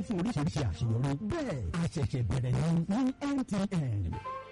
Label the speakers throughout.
Speaker 1: fún oríṣiríṣi àṣeyọrí. bẹ́ẹ̀ a ṣẹ̀ṣẹ̀ bẹ̀rẹ̀ ní ní MTN.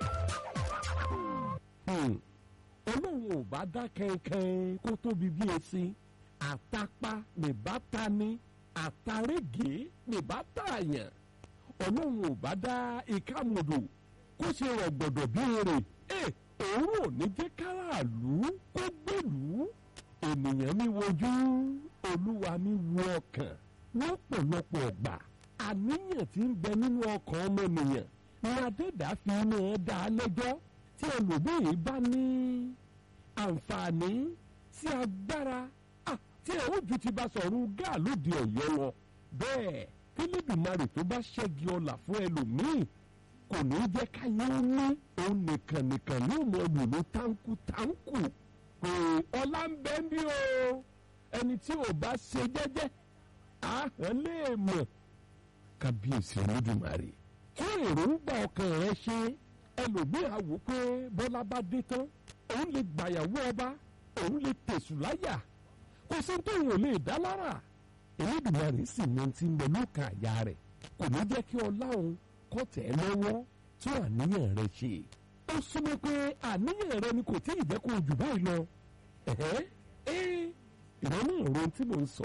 Speaker 2: ọlọ́run ò bá dá kẹ́ńkẹ́ń kó tóbi bí esin àtàpá nìbá ta ni àtàrẹ́gẹ́ nìbá tààyàn ọlọ́run ò bá dá ìkàmùdù kó ṣe rọ̀gbọ̀dọ̀ bí èrè ẹ òun ò ní jẹ́ káràlú kó gbèlú ènìyàn mi wojú olúwa mi wo ọkàn lọ́pọ̀lọpọ̀ ọgbà àníyàn tí ń bẹ nínú ọkàn ọmọnìyàn ni adẹ́dàá fi iná ẹ dá a lẹ́jọ́ tí ẹlòmíì bá ní àǹfààní sí agbára tí ẹ ó ju ti bá sọ̀rọ̀ gáà lóde ọ̀yọ́ lọ bẹ́ẹ̀ kílíbìmarì tó bá ṣẹ́gi ọlà fún ẹlòmíì kò ní jẹ́ káyé ó ní òun nìkan nìkan ní òun ẹlò ní táǹkù táǹkù pé ọlá ń bẹ bí o ẹni tí ò bá ṣe jẹ́jẹ́ àhán lè mọ̀ kábíyèsí olódùmarè kí èròǹgbà ọkàn rẹ ṣe ẹlòmíì àwò pé bọ́lá bá dé tán òun lè gbàyàwó ọba òun lè tẹ̀sù láyà kò sí tóun ò lè dá lára Elédùmarè sì mọ ti ń bẹ lókàn àyà rẹ̀ kò ní jẹ́ kí ọlá òun kọ́ tẹ̀ ẹ́ lọ́wọ́ tó àníyàn rẹ̀ ṣe ó súnmọ́ pé àníyàn rẹ̀ ni kò tí ì jẹ́ kó jù báyìí lọ ẹ̀hẹ́ ẹ́ ìrọ́nà ìró tí mò ń sọ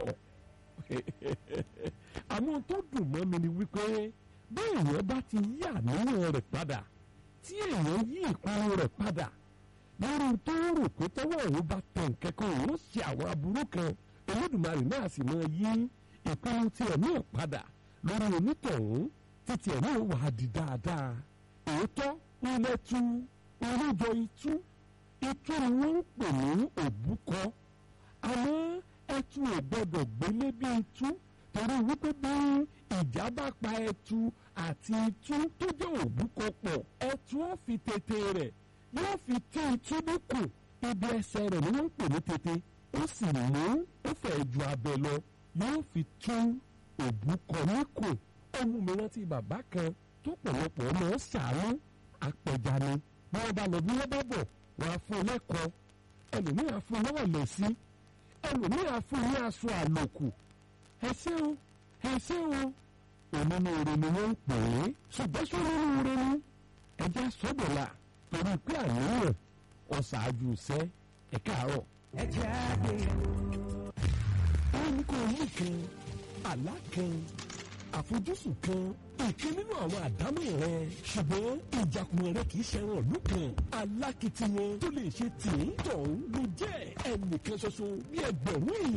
Speaker 2: àwọn tó dùn mọ́ mi ni wípé bí èèyàn bá ti yí àníyàn rẹ̀ padà tí èèyàn yí ìparun rẹ̀ padà lórí tó rò pé tọ́wọ́ òun bá tẹ̀ nkẹ́kọ̀ọ́ òun ṣe àwọn aburú kan Olódùmarè náà sì máa yí ìpinnu tiẹ̀ náà padà lórí onítọ̀hún títí ẹ̀ náà wà á di dáadáa òótọ́ ilẹ̀ tu oríjọ itú itú ni wọ́n ń pè ní òbúkọ àmọ́ ẹtu ò gbọ́dọ̀ gbélé bí itú torí wípé bí ìjà bá pa ẹtu àti itú tó jẹ́ òbúkọ pọ̀ ẹtu ó fi tètè rẹ̀ yóò fi tí itú níkù ibi ẹsẹ̀ rẹ̀ ni wọ́n ń pè ní tètè ó sì mú ó fẹ́ ju abẹ lọ yóò fi tún òbúkọ níkù ó mú mi rántí bàbá kan tó pọ̀lọpọ̀ ọmọ ṣàánú apẹja ni bí wọ́n bá lọ bí wọ́n bá bọ̀ wọ́n á fún un lẹ́kọ̀ọ́ ẹlòmíì á fún un lọ́wọ́ lẹ́sí ẹlòmíì á fún un ní aṣọ àlòkù ẹsẹ̀ o ẹsẹ̀ o onínúure ni wọ́n ń pè é ṣùgbọ́n ṣé onínúure ni ẹja sọ́dọ̀la torí pé àníyàn ọ̀ṣáájú iṣẹ́ ẹ̀ka àárọ̀.
Speaker 3: ẹ jẹ́ àgbéyẹ̀wò.
Speaker 2: wọ́n ní kó o mú kan àlá kan àfojúsùn kan ìkan nínú àwọn àdámọ̀ rẹ ṣùgbọ́n ìjàkùmọ̀ rẹ kì í ṣẹran ìlú kan alákìtìyàn tó lè ṣe tì í tọ̀hún ló jẹ́ ẹnìkan ṣoṣo bí ẹgbẹ̀rún èèyàn.